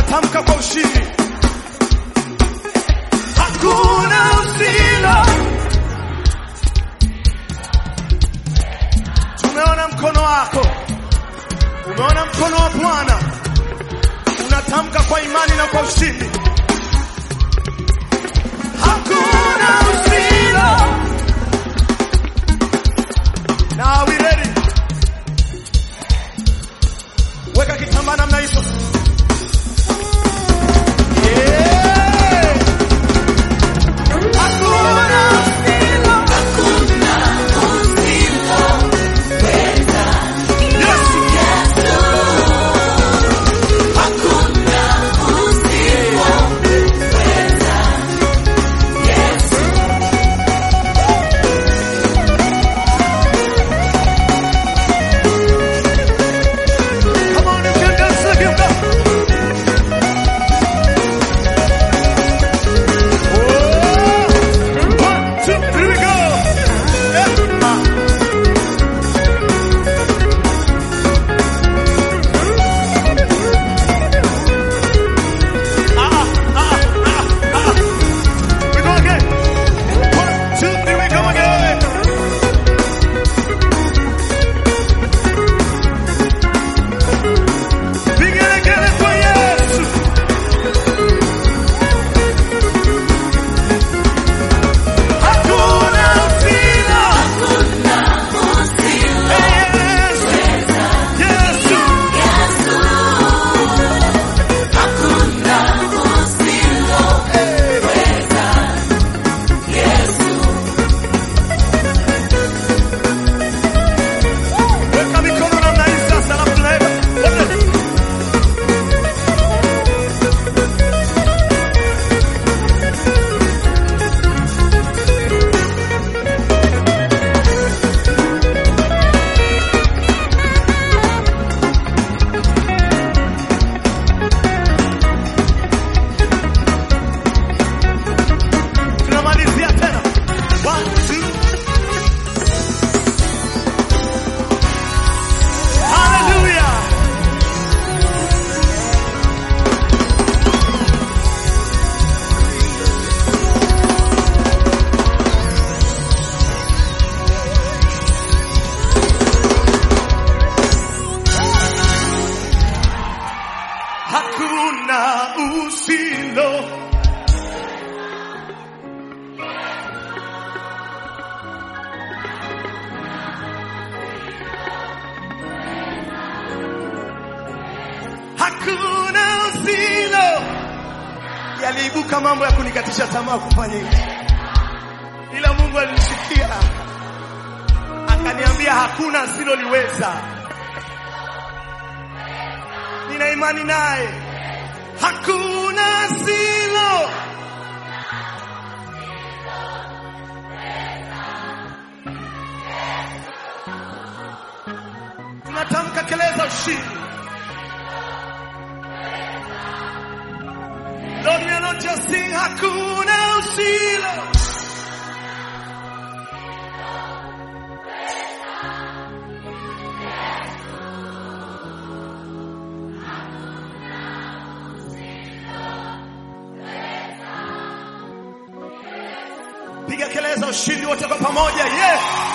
Tunatamka kwa ushindi, hakuna usilo. Tumeona mkono wako, umeona mkono wa Bwana. Unatamka kwa imani na kwa ushindi, hakuna usilo. Now are we ready? Weka kitambaa namna hizo. Yeah. Hakuna usilo. Yesu. Come on, you can dance like him now. Oh, one, two, here we go. Yeah. Ah. Ah, ah, ah, ah, ah. We go again. One, two, here we go again. Vigelegele kwa Yesu. Hakuna usila. Yesu. Yesu. Weka mikono namna hii sasa, alafu tunaenda wote. tunamalizia tena One, two. Hallelujah. Hakuna usilo hakuna usilo. Yaliibuka mambo ya kunikatisha tamaa kufanya hivi, ila Mungu alinisikia akaniambia hakuna asiloliweza. Nina imani naye, hakuna asilo. Tunatamka kelele za ushindi. Lord, we are not just sing hakuna usilo. Piga kelele za ushindi wote kwa pamoja. Yeah.